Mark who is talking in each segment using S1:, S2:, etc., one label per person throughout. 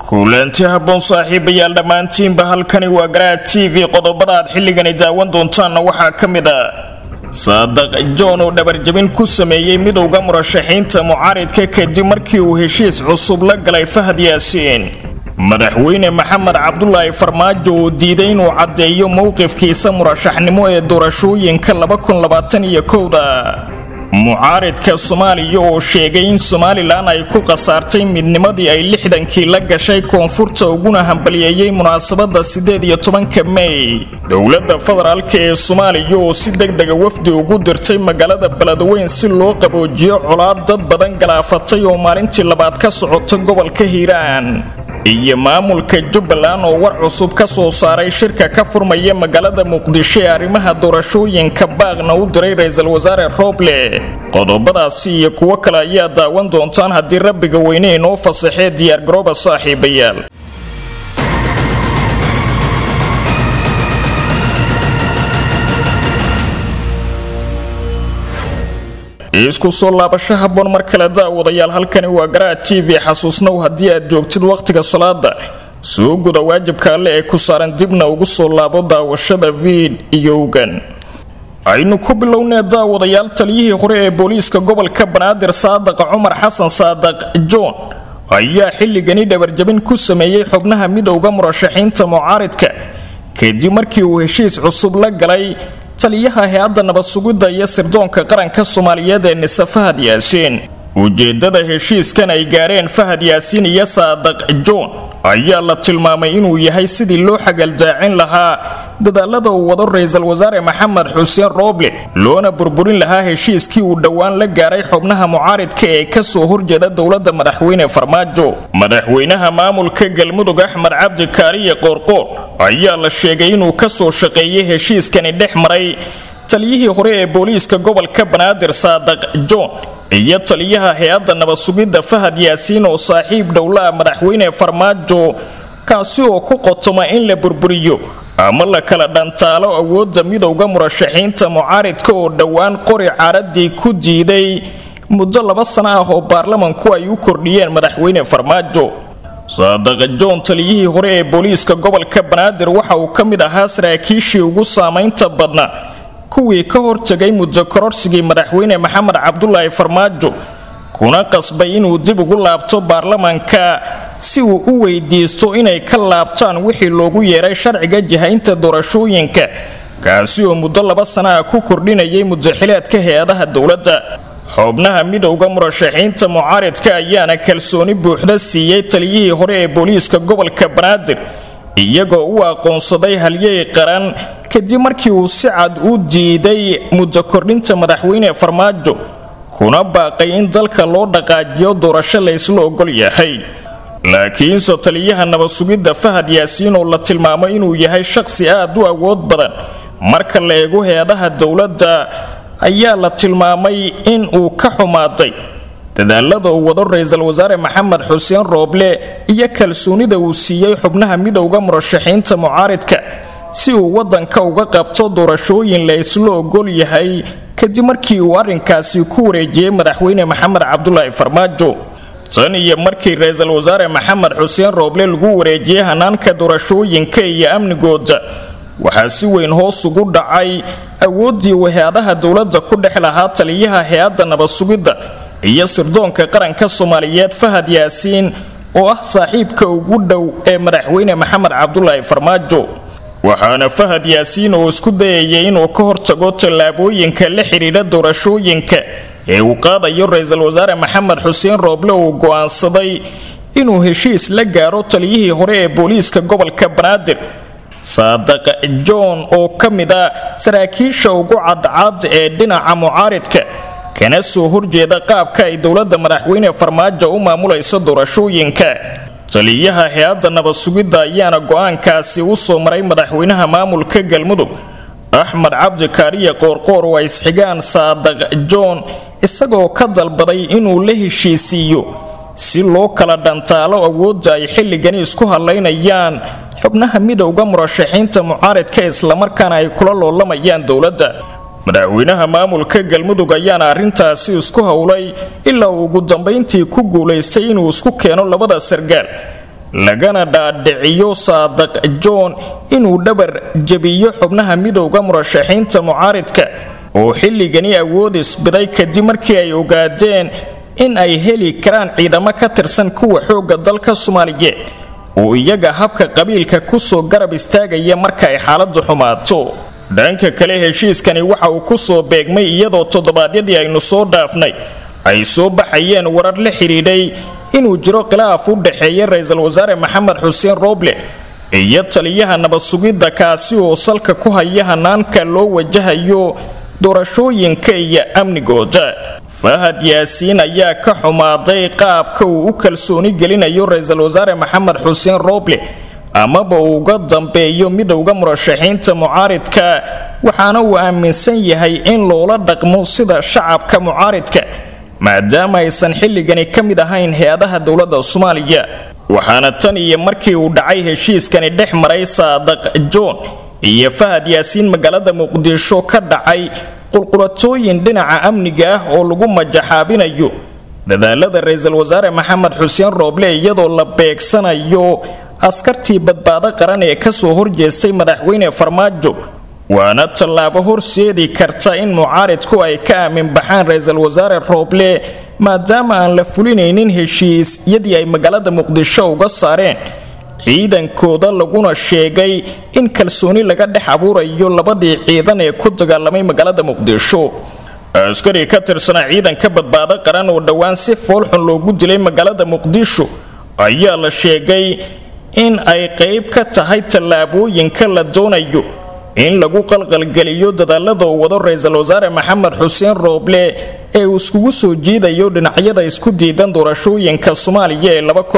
S1: kulanti habboon saaxiibayaal dhammaantiinba halkani waa garaad t v qodobada aad xilligani daawan doontaanna waxaa ka mid a saadaq john oo dhabarjabin ku sameeyey midowda murashaxiinta mucaaridka kadib markii uu heshiis cusub la galay fahad yaasiin madaxweyne maxamed cabdulaahi farmaajo oo diiday inuu caddeeyo mowqifkiisa murashaxnimo ee doorashooyinka da mucaaridka soomaaliya oo sheegay in somalilan ay ku khasaartay midnimadii ay lixdankii la gashay koonfurta uguna hambaliyeeyey munaasabada sideed iyo tobanka mey dowladda federaalka ee soomaaliya oo si degdega wafdi ugu dirtay magaalada beledweyn si loo qaboojiyo colaad dad badan galaafatay oo maalintii labaad ka socota gobolka hiiraan iyo maamulka jubbaland oo war cusub ka soo saaray shirka ka furmaya magaalada muqdisho ee arrimaha doorashooyinka baaqna u diray ra-iisul wasaare rooble qodobadaasi iyo kuwo kale ayaa daawan doontaan haddii rabbiga weyne inoo fasaxee diyaargarooba saaxiibayaal isku soo laabasho habboon mar kale daawadayaal halkani waa garaad t v xasuusnow haddii aad joogtid wakhtiga salaada soo guda waajibka alle ee ku saaran dibna ugu soo laabo daawashada viidiyowgan aynu ku bilownee daawadayaal taliyihii hore ee booliiska gobolka banaadir saadaqa cumar xasan saadaq john ayaa xilligani dhabarjabin ku sameeyey xubnaha midowda murashaxiinta mucaaridka kadib markii uu heshiis cusub la galay taliyaha hay-adda nabadsugidda iyo sirdoonka qaranka soomaaliyeed ee nise fahad yaasiin ujeedada heshiiskan ay gaareen fahad yaasiin iyo saadaq john ayaa la tilmaamay inuu yahay sidii loo xagaldaacin lahaa dadaalada uu wado ra-iisul wasaare maxamed xuseen rooble loona burburin lahaa heshiiskii uu dhowaan la gaaray xubnaha mucaaridka ee kasoo horjeeda dowladda madaxweyne farmaajo madaxweynaha maamulka galmudug axmed cabdi kaariye qoorqoor ayaa la sheegay inuu kasoo shaqeeyey heshiiskani dhex maray taliyihii hore ee booliiska gobolka banaadir saadaq john iyo taliyaha hay-adda nabadsugidda fahad yaasiin oo saaxiib dhowlaa madaxweyne farmaajo kaasi oo ku qotoma in la burburiyo ama la kala dhantaalo awoodda midowda murashaxiinta mucaaridka oo dhowaan qori caaradii ku diiday muddo laba sano ah oo baarlamanku ay u kordhiyeen madaxweyne farmaajo saadaqa john taliyihii hore ee booliiska gobolka banaadir waxa uu ka mid ahaa saraakiishii ugu saamaynta badna kuwii ka hortegay muddo kororsigii madaxweyne maxamed cabdulaahi farmaajo kuna qasbay inuu dib ugu laabto baarlamanka si uu u weydiisto inay ka laabtaan wixii loogu yeeray sharciga jihaynta doorashooyinka kaasi oo muddo laba sana ah ku kordhinayay mudaxileedka hay-adaha dowladda xubnaha midowda murashaxiinta mucaaridka ayaana kalsooni buuxda siiyey taliyihii hore ee booliiska gobolka banaadir iyagoo u aqoonsaday halyey qaran kadib markii uu si cad u diiday muddo kordhinta madaxweyne farmaajo kuna baaqay in dalka loo dhaqaajiyo doorasho laysla ogol yahay laakiinse taliyaha nabadsugidda fahad yaasiin oo la tilmaamo inuu yahay shaqsi aad u awood badan marka la eego hay-adaha dowladda ayaa la tilmaamay in uu ka xumaaday dadaalada uu wado ra-iisul wasaare maxamed xuseen rooble iyo kalsoonida uu siiyey xubnaha midowda murashaxiinta mucaaridka si uu wadanka uga qabto doorashooyin la isla ogol yahay kadib markii uu arrinkaasi ku wareejiyey madaxweyne maxamed cabdulaahi farmaajo tan iyo markii ra-iisul wasaare maxamed xuseen rooble lagu wareejiyey hanaanka doorashooyinka iyo amnigooda waxaa si weyn hoos ugu dhacay awooddii uu hay-adaha dowladda ku dhex lahaa taliyaha hay-adda nabadsugidda iyo sirdoonka qaranka soomaaliyeed fahad yaasiin oo ah saaxiibka ugu dhow ee madaxweyne maxamed cabdulaahi farmaajo waxaana fahad yaasiin oo isku dayayay inuu ka hortago tallaabooyinka la xidhiidha doorashooyinka ee uu qaadayo ra-iisul wasaare maxamed xuseen rooble uu go'aansaday inuu heshiis la gaaro taliyihii hore ee booliiska gobolka banaadir saadaqa john oo ka mid a saraakiisha ugu cadcad ee dhinaca mucaaridka kana soo horjeeda qaabka ay dowladda madaxweyne farmaajo u maamulayso doorashooyinka taliyaha hay-adda nabadsugidda ayaana go-aankaasi u soo maray madaxweynaha maamulka galmudug axmed cabdi kaariye qoorqoor oo ay isxigaan saadaq john isagoo ka dalbaday inuu la heshiisiiyo si loo kala dhantaalo awoodda ay xilligani isku hadlaynayaan xubnaha midowda murashaxiinta mucaaridka islamarkaana ay kula loolamayaan dowladda madaxweynaha maamulka galmudug ayaana arrintaasi isku howlay ilaa uu ugu dambayntii ku guulaystay inuu isku keeno labada sargaal lagana dhaadhiciyo saadaq john inuu dhabar jebiyo xubnaha midowda murashaxiinta mucaaridka oo xilligani awood isbiday kadib markii ay ogaadeen in ay heli karaan ciidamo ka tirsan kuwa xoogga dalka soomaaliyeed oo iyaga habka qabiilka kusoo garab istaagaya marka ay xaaladu xumaato dhanka kale heshiiskani waxa uu kusoo beegmay iyadoo toddobaadyadii aynu soo dhaafnay ay soo baxayeen warar la xidhiidhay inuu jiro khilaaf u dhexeeya ra-iisul wasaare maxamed xuseen rooble iyo taliyaha nabad sugidda kaasi oo salka ku haya hanaanka loo wajahayo doorashooyinka iyo amnigooda fahad yaasiin ayaa ka xumaaday qaabka uu u kalsooni gelinayo ra-iisul wasaare maxamed xuseen rooble amaba uu uga dambeeyo midowda murashaxiinta mucaaridka waxaana uu aaminsan yahay in loola dhaqmo sida shacabka mucaaridka maadaama aysan xilligani ka mid ahayn hay-adaha dowladda soomaaliya waxaana tan iyo markii uu dhacay heshiiskani dhex maray saadaq john iyo fahad yaasiin magaalada muqdisho ka dhacay qulqulatooyin dhinaca amniga ah oo lagu majaxaabinayo dadaalada ra-iisul wasaare maxamed xuseen rooble iyadoo la beegsanayo askartii badbaado qaran ee kasoo horjeestay madaxweyne farmaajo waana tallaabo horseedi karta in mucaaridku ay ka aamin baxaan ra-iisul wasaare rooble maadaama aan la fulinaynin heshiisyadii ay magaalada muqdisho uga saareen ciidankooda laguna sheegay in kalsooni laga dhex abuurayo labadii ciidan ee ku dagaalamay magaalada muqdisho askari ka tirsanaa ciidanka badbaado qaran oo dhowaan si foolxun loogu dilay magaalada muqdisho ayaa la sheegay in ay qayb ka tahay tallaabooyinka la doonayo in lagu qalqalgeliyo dadaalada uu wado ra-iisul wasaare maxamed xuseen rooble ee uu iskugu soo jiidayo dhinacyada isku diidan doorashooyinka soomaaliya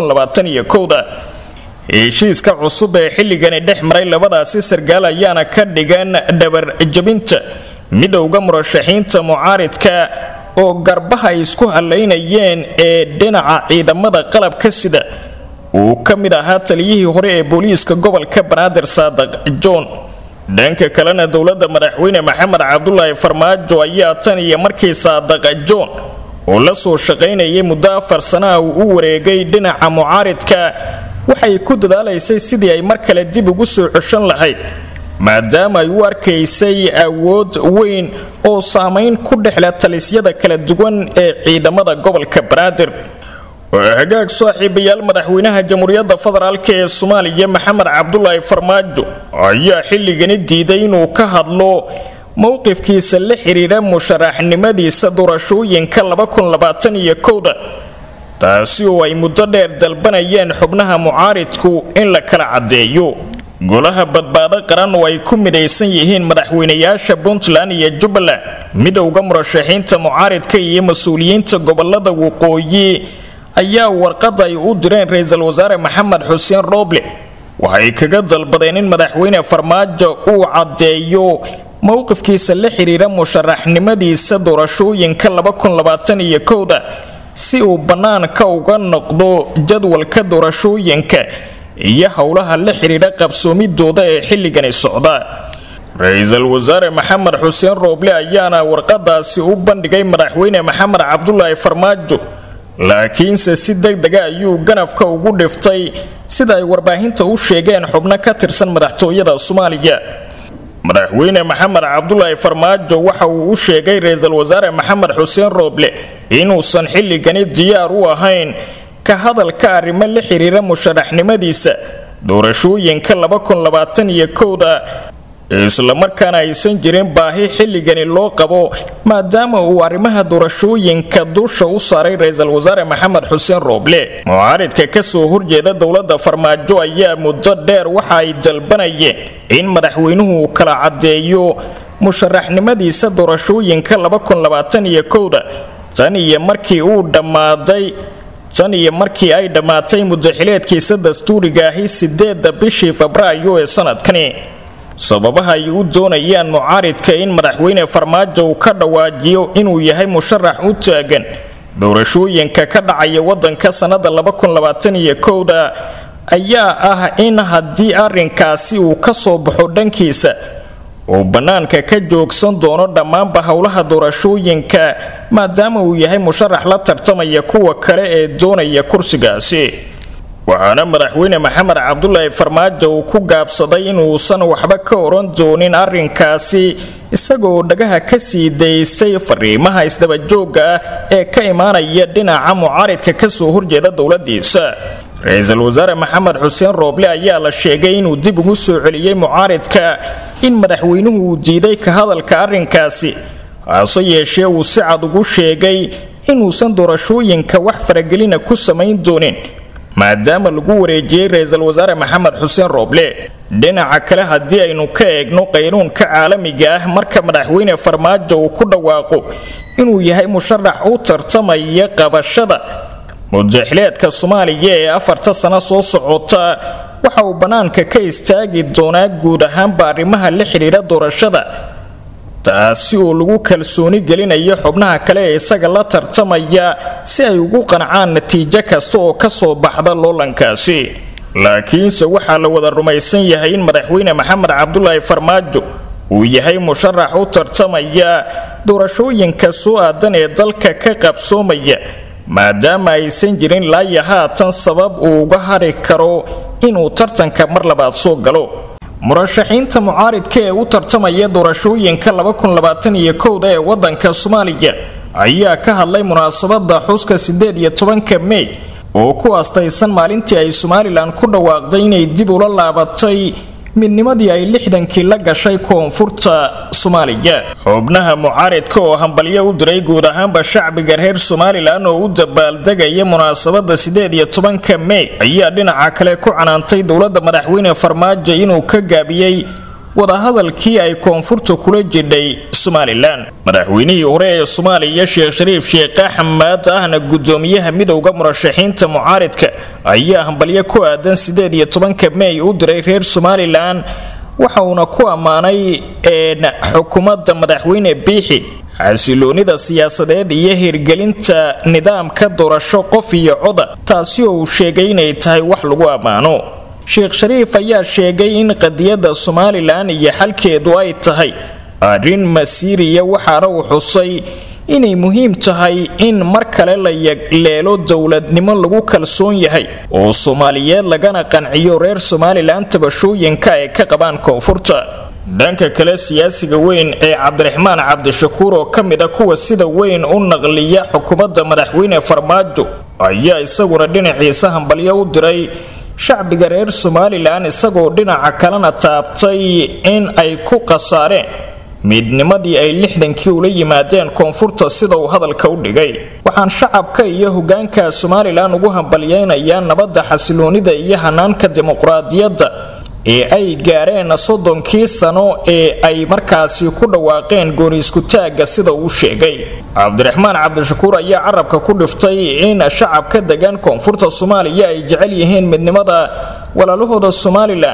S1: ee da heshiiska cusub ee xilligani dhex maray labadaasi sargaal ayaana ka dhigan dhabar jabinta midowda murashaxiinta mucaaridka oo garbaha ay isku halaynayeen ee dhinaca ciidamada qalabka sida uu ka mid ahaa taliyihii hore ee booliiska gobolka banaadir saadaq john dhanka kalena dowladda madaxweyne maxamed cabdulaahi farmaajo ayaa tan iyo markii saadaq john oo la soo shaqaynayay muddo afar sanaha uu u wareegay dhinaca mucaaridka waxay ku dadaalaysay sidii ay mar kale dib ugu soo ceshan lahayd maadaama ay u arkaysay awood weyn oo saamayn ku dhexle talisyada kala duwan ee ciidamada gobolka banaadir hagaag saaxiibayaal madaxweynaha jamhuuriyadda federaalk ee soomaaliya maxamed cabdulaahi farmaajo ayaa xilligani diiday inuu ka hadlo mowqifkiisa la xiriira musharaxnimadiisa doorashooyinka da taasi oo ay muddo dheer dalbanayeen xubnaha mucaaridku in la kala caddeeyo golaha badbaado qaran oo ay ku midaysan yihiin madaxweynayaasha puntland iyo jubbaland midowda murashaxiinta mucaaridka iyo mas-uuliyiinta gobolada waqooyi ayaa warqad ay u direen ra-iisul wasaare maxamed xuseen rooble waxay kaga dalbadeen in madaxweyne farmaajo uu caddeeyo mowqifkiisa la xiriira musharaxnimadiisa doorashooyinka da si uu bannaanka uga noqdo jadwalka doorashooyinka iyo howlaha la xidhiidha qabsoomidooda ee xilligani socda ra-iisul wasaare maxamed xuseen rooble ayaana warqadaasi u bandhigay madaxweyne maxamed cabdulaahi farmaajo laakiinse si degdega ayuu ganafka ugu dhiftay sida ay warbaahinta u sheegeen xubno ka tirsan madaxtooyada soomaaliya madaxweyne maxamed cabdulaahi farmaajo waxa uu u sheegay ra-iisul wasaare maxamed xuseen rooble inuusan xilligani diyaar u ahayn ka hadalka arrimo la xiriira musharaxnimadiisa doorashooyinka da islamarkaana aysan jirin baahi xilligani loo qabo maadaama uu arrimaha doorashooyinka dusha u saaray ra-iisul wasaare maxamed xuseen rooble mucaaridka kasoo horjeeda dowladda farmaajo ayaa muddo dheer waxa ay dalbanayeen in madaxweynuhu kala caddeeyo musharaxnimadiisa doorashooyinka da tan iyo markii uu dhammaaday tan iyo markii ay dhammaatay mudaxileedkiisa dastuuriga ahi sideeda bishii febraayo ee sanadkani sababaha ay u doonayaan mucaaridka in madaxweyne farmaajo uu ka dhawaajiyo inuu yahay musharax u taagan doorashooyinka ka dhacaya wadanka sannada da ayaa ah in haddii arrinkaasi uu ka soo baxo dhankiisa uu bannaanka ka joogsan doono dhammaanba howlaha doorashooyinka maadaama uu yahay musharax la tartamaya kuwa kale ee doonaya kursigaasi waxaana madaxweyne maxamed cabdulaahi farmaajo uu ku gaabsaday inuusan waxba ka oran doonin arrinkaasi isagoo dhagaha ka sii daysay fariimaha isdabajooga ah ee ka imaanaya dhinaca mucaaridka kasoo horjeeda dowladiisa ra-iisul wasaare maxamed xuseen rooble ayaa la sheegay inuu dib ugu soo celiyey mucaaridka in madaxweynuhu uu diiday ka hadalka arrinkaasi hase yeeshee uu si cad ugu sheegay inuusan doorashooyinka wax faragelina ku samayn doonin maadaama lagu wareejiyey ra-iisul wasaare maxamed xuseen rooble dhinaca kale haddii aynu ka eegno qaynuunka caalamiga ah marka madaxweyne farmaajo uu ku dhawaaqo inuu yahay musharax u tartamaya qabashada mudaxileedka soomaaliya ee afarta sano soo socota waxa uu bannaanka ka istaagi doonaa guud ahaanba arrimaha la xidhiidha doorashada taasi oo lagu kalsooni gelinayo xubnaha kale ee isaga la tartamaya si ay ugu qancaan natiijo kasta oo kasoo baxda loolankaasi laakiinse waxaa la wada rumaysan yahay in madaxweyne maxamed cabdulaahi farmaajo uu yahay musharax u tartamaya doorashooyinka soo aadan ee dalka ka qabsoomaya maadaama aysan jirin laaya haatan sabab uu uga hari karo inuu tartanka mar labaad soo galo murashaxiinta mucaaridka ee u tartamaya doorashooyinka da ee wadanka soomaaliya ayaa ka hadlay munaasabada xuska sideed iyo tobanka mey oo ku astaysan maalintii ay somalilan ku dhawaaqday inay dib ula laabatay midnimadii ay lixdankii la gashay koonfurta soomaaliya xubnaha mucaaridka oo hambalyo u diray guud ahaanba shacbiga reer somalilan oo u dabaaldegaya munaasabada sideed iyo tobanka mey ayaa dhinaca kale ku canaantay dowladda madaxweyne farmaajo inuu ka gaabiyey wadahadalkii ay koonfurta kula jidhay somalilan madaxweynihii hore ee soomaaliya sheekh shariif sheekh axmed ahna gudoomiyaha midowda murashaxiinta mucaaridka ayaa hambalyo ku aadan sideed iyo tobanka mey u diray reer somalilan waxa uuna ku ammaanay xukuumadda madaxweyne biixi xasiloonida siyaasadeed iyo hirgelinta nidaamka doorasho qof iyo coda taasi oo uu sheegay inay tahay wax lagu ammaano sheekh shariif ayaa sheegay in qadiyadda somalilan iyo xalkeedu ay tahay arrin masiiriya waxaana uu xusay inay muhiim tahay in mar kale la yagleelo dowladnimo lagu kalsoon yahay oo soomaaliyeed lagana qanciyo reer somalilan tabashooyinka ay ka qabaan koonfurta dhanka kale siyaasiga weyn ee cabdiraxmaan cabdishakuur oo ka mid a kuwa sida weyn u naqliya xukuumadda madaxweyne farmaajo ayaa isaguna dhinaciisa hambalyo u diray shacbiga reer somalilan isagoo dhinaca kalena taabtay in ay ku khasaareen midnimadii ay lixdankii ula yimaadeen koonfurta sida uu hadalka u dhigay waxaan shacabka iyo hogaanka somalilan ugu hambalyeynayaa nabadda xasiloonida iyo hanaanka dimuqraadiyadda ee ay gaareen soddonkii sano ee ay markaasi ku dhawaaqeen gooni iskutaagga sida uu sheegay cabdiraxmaan cabdishakuur ayaa carabka ku dhiftay in shacabka degan koonfurta soomaaliya ay jecel yihiin midnimada walaalahooda somalilan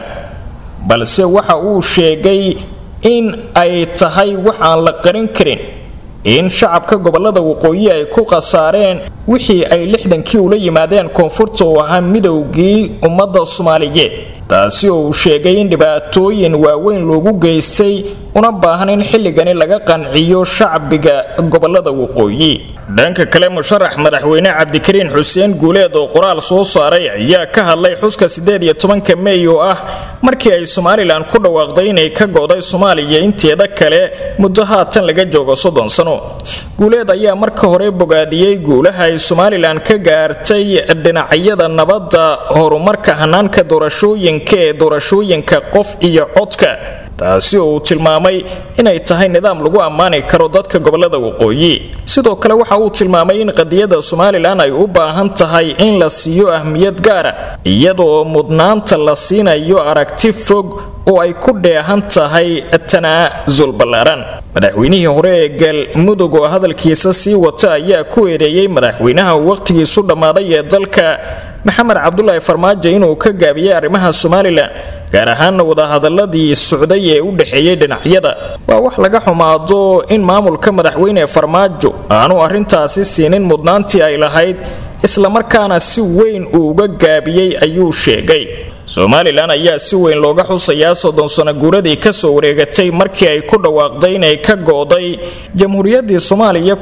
S1: balse waxa uu sheegay in ay tahay wax aan la qarin karin in shacabka gobolada waqooyi ay ku khasaareen wixii ay lixdankii ula yimaadeen koonfurta oo ahaa midowgii ummadda soomaaliyeed taasi oo uu sheegay in dhibaatooyin waaweyn loogu geystay una baahan in xilligani laga qanciyo shacbiga gobolada waqooyi dhanka kale musharax madaxweyne cabdikariin xuseen guuleed oo qoraal soo saaray ayaa ka hadlay xuska sideed iyo tobanka mey oo ah markii ay somalilan ku dhawaaqday inay ka go'day soomaaliya inteeda kale muddo haatan laga joogo soddon sano guuleed ayaa marka hore bogaadiyey guulaha ay somalilan ka gaartay dhinacyada nabadda horumarka hanaanka doorashooyinka ee doorashooyinka qof iyo codka taasi oo uu tilmaamay inay tahay nidaam lagu ammaani karo dadka gobolada waqooyi sidoo kale waxa uu tilmaamay in qadiyadda somalilan ay u baahan tahay in la siiyo ahmiyad gaara iyadoo mudnaanta la siinayo aragti fog oo ay ku dheehan tahay tanaasul ballaaran madaxweynihii hore ee galmudug oo hadalkiisa sii wata ayaa ku eedeeyey madaxweynaha waqtigiisu dhammaaday ee dalka maxamed cabdulaahi farmaajo inuu ka gaabiyey arrimaha somalilan gaar ahaana wadahadaladii socday ee u dhexeeyey dhinacyada waa wax laga xumaado in maamulka madaxweyne farmaajo aanu arrintaasi siinin mudnaantii ay lahayd islamarkaana si weyn uu uga gaabiyey ayuu sheegay somalilan ayaa si weyn looga xusayaa soddon sano guuradii kasoo wareegatay markii ay ku dhawaaqday inay ka gooday jamhuuriyaddii soomaaliya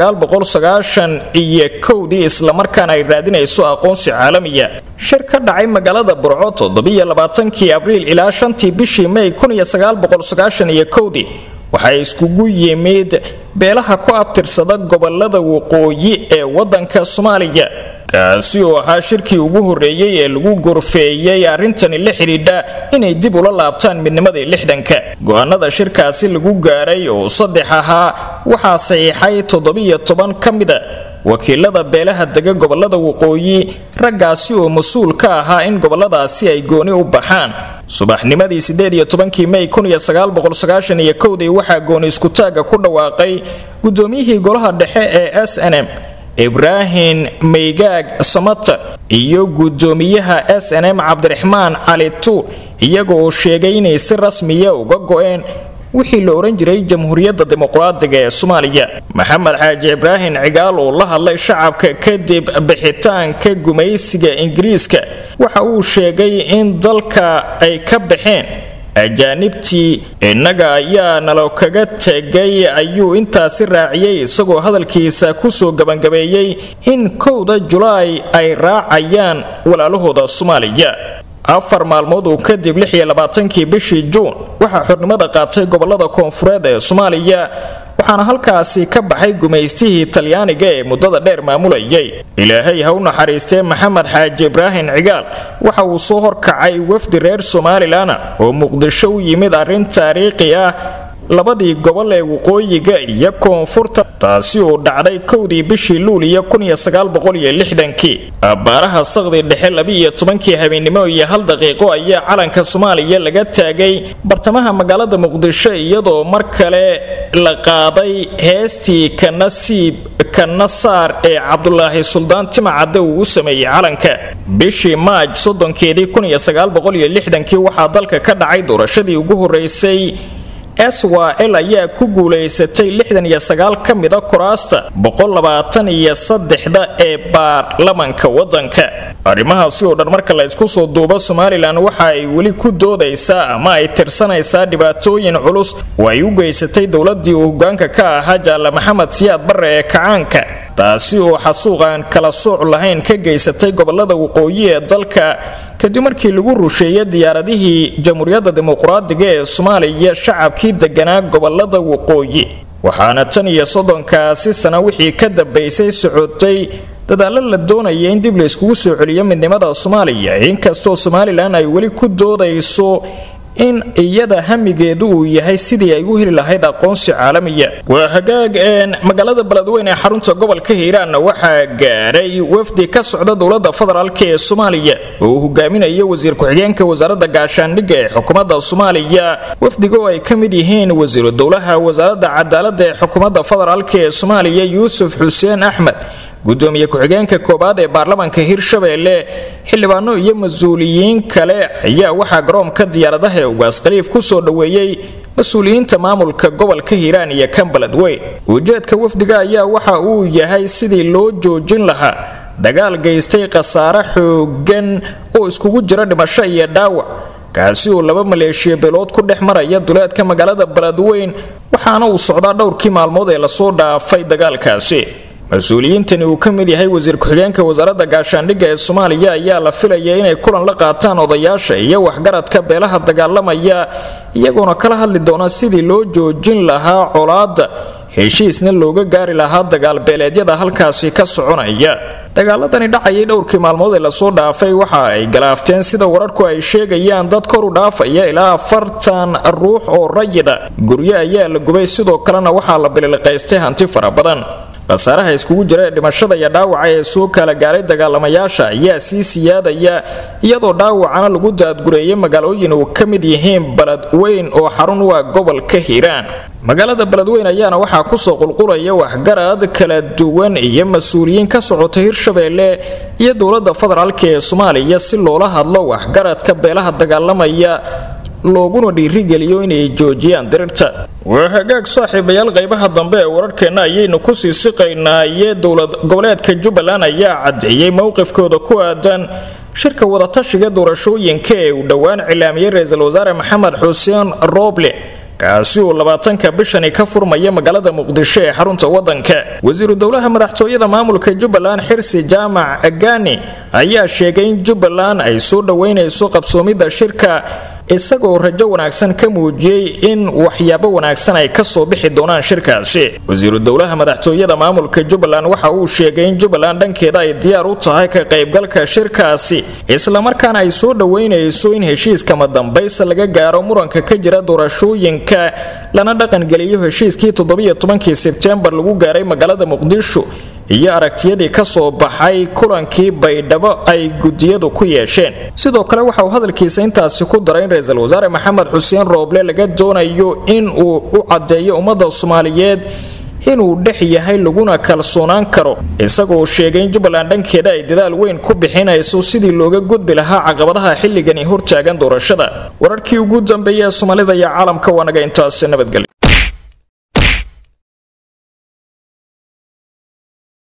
S1: iyo kowdii islamarkaana ay raadinayso aqoonsi caalamiya shir ka dhacay magaalada burco toddobaiyo-labaatankii abriil ilaa shantii bishii mey iyo kowdii waxaa iskugu yimid beelaha ku abtirsada gobolada waqooyi ee wadanka soomaaliya kaasi oo ahaa shirkii ugu horreeyey ee lagu gorfeeyey arrintani la xidhiidha inay dib ula laabtaan midnimadii lixdanka go-aanada shirkaasi lagu gaaray oo saddex ahaa waxaa saxiixay toddobiyo toban ka mida wakiilada beelaha dega gobolada waqooyi raggaasi oo mas-uul ka ahaa in goboladaasi ay gooni u baxaan subaxnimadii sideed iyo tobankii mey iyo kowdii waxaa gooni iskutaaga ku dhawaaqay guddoomiyihii golaha dhexe ee s n m ibraahim maygaag samata iyo guddoomiyaha s n m cabdiraxmaan cali tuur iyaga oo sheegay inay si rasmiya uga go-een wixii la ohan jiray jamhuuriyadda dimuqraadiga ee soomaaliya maxamed xaaji ibraahim cigaal oo la hadlay shacabka kadib bixitaanka gumaysiga ingiriiska waxa uu sheegay in dalka ay ka baxeen ajaanibtii innaga ayaa nalo kaga tegay ayuu intaasi raaciyey isagoo hadalkiisa kusoo gabangabeeyey in kowda julaay ay raacayaan walaalahooda soomaaliya afar maalmood uu kadib kii bishii juun waxaa xornimada qaatay gobolada koonfureed ee soomaaliya waxaana halkaasi ka baxay gumaystihii talyaaniga ee muddada dheer maamulayay ilaahay ha u naxariistee maxamed xaaji ibraahim cigaal waxa uu soo horkacay wafdi reer somalilan oo muqdisho u yimid arrin taariikhi ah labadii gobol ee waqooyiga iyo koonfurta taasi oo dhacday kowdii bishii luuliya abbaaraha saqdi dhexe labiiyo tobankii habeennimo iyo hal daqiiqo ayaa calanka soomaaliya laga taagay bartamaha magaalada muqdisho iyadoo mar kale la qaaday heestii kanasiib kana saar ee cabdulaahi suldaan timacadde uu u sameeyey calanka bishii maaj soddonkeedii waxaa dalka ka dhacay doorashadii ugu horeysay swal ayaa ku guulaysatay ka mida kuraasta da ee baarlamanka wadanka arrimahaasi oo dhan marka la ysku soo duubo somalilan waxa ay weli ku doodaysaa ama ay tirsanaysaa dhibaatooyin culus oo ay u geysatay dowladii uu hogaanka ka ahaa jaale maxamed siyaad barre ee kacaanka taasi oo xasuuq aan kala sooc lahayn ka geysatay gobolada waqooyi ee dalka kadib markii lagu rusheeyay diyaaradihii jamhuuriyadda dimuqraadiga ee soomaaliya shacabkii deganaa gobolada waqooyi waxaana tan iyo soddonkaasi sana wixii ka dambaysay socotay dadaalo la doonaya in dib la iskugu soo celiyo midnimada soomaaliya inkastoo somalilan ay weli ku doodayso in iyada hamigeedu uu yahay sidii ay u heli lahayd aqoonsi caalamiya waa hagaag magaalada beledweyne ee xarunta gobolka hiiraan waxaa gaaray wafdi ka socda dowlada federaalk ee soomaaliya oo uu hogaaminayo wasiir ku-xigeenka wasaaradda gaashaandhigga ee xukuumadda soomaaliya wafdiga oo ay ka mid yihiin wasiiru dowlaha wasaaradda cadaaladda ee xukuumadda federaalk ee soomaaliya yuusuf xuseen axmed gudoomiye ku-xigeenka koowaad ee baarlamaanka hirshabeelle xildhibaano iyo mas-uuliyiin kale ayaa waxaa garoomka diyaaradaha ee ugaas khaliif ku soo dhoweeyey mas-uuliyiinta maamulka gobolka hiiraan iyo kan beledweyn ujeedka wafdiga ayaa waxa uu yahay sidii loo joojin lahaa dagaal geystay khasaare xoogan oo iskugu jira dhimasho iyo dhaawac kaasi oo laba maleeshiya beelood ku dhex maraya duleedka magaalada beledweyn waxaana uu socdaa dhowrkii maalmood ee lasoo dhaafay dagaalkaasi mas-uuliyiintani uu ka mid yahay wasiir ku-xigeenka wasaaradda gaashaandhigga ee soomaaliya ayaa la filaya inay kulan la qaataan odayaasha iyo waxgaradka beelaha dagaalamaya iyagoona kala hadli doona sidii loo joojin lahaa colaadda heshiisna looga gaari lahaa dagaalbeeleedyada halkaasi ka soconaya dagaaladani dhacayay dhowrkii maalmood ee lasoo dhaafay waxa ay galaafteen sida wararku ay sheegayaan dad kor u dhaafaya ilaa afartan ruux oo rayida guryo ayaa la gubay sidoo kalena waxaa la bililiqaystay hanti fara badan khasaaraha iskugu jira ee dhimashada iyo dhaawaca ee soo kala gaaray dagaalamayaasha ayaa sii siyaadaya iyadoo dhaawacana lagu daadgureeyay magaalooyin uu ka mid yihiin beledweyn oo xarun u ah gobolka hiiraan magaalada beledweyn ayaana waxaa kusoo qulqulaya waxgarad kala duwan iyo mas-uuliyiin ka socota hirshabeelle iyo dowlada federaalk ee soomaaliya si loola hadlo waxgaradka beelaha dagaalamaya looguna dhiirigeliyo inay joojiyaan dirirta waa hagaag saaxiibayaal qaybaha dambe ee wararkeenna ayaynu kusii siqaynaa iyo dowlad goboleedka jubbaland ayaa caddeeyey mowqifkooda ku aadan shirka wadatashiga doorashooyinka ee uu dhowaan cilaamiyey ra-iisul wasaare maxamed xuseen rooble kaasi uu labaatanka bishani ka furmaya magaalada muqdisho ee xarunta wadanka wasiiru dowlaha madaxtooyada maamulka jubbaland xirsi jaamac agani ayaa sheegay in jubbaland ay soo dhoweynayso qabsoomidda shirka isagoo rajo wanaagsan ka muujiyey in waxyaabo wanaagsan ay kasoo bixi doonaan shirkaasi wasiiru dowlaha madaxtooyada maamulka jubbaland waxa uu sheegay in jubbaland dhankeeda ay diyaar u tahay ka qaybgalka shirkaasi islamarkaana ay soo dhoweynayso in heshiiskama dambaysa laga gaaro muranka ka jira doorashooyinka lana dhaqangeliyo heshiiskii toddobiyo tobankii sebtembar lagu gaaray magaalada muqdisho iyo aragtiyadii ka soo baxay kulankii baydhabo ay gudiyadu ku yeesheen sidoo kale waxa uu hadalkiisa intaasi ku daray in ra-iisul wasaare maxamed xuseen rooble laga doonayo in uu u caddeeyo ummadda soomaaliyeed inuu dhex yahay laguna kalsoonaan karo isagoo sheegay in jubbaland dhankeeda ay dadaal weyn ku bixinayso sidii looga gudbi lahaa caqabadaha xilligani hortaagan doorashada wararkii ugu dambeeya ee soomaalida iyo caalamka waa naga intaasi nabadgelyo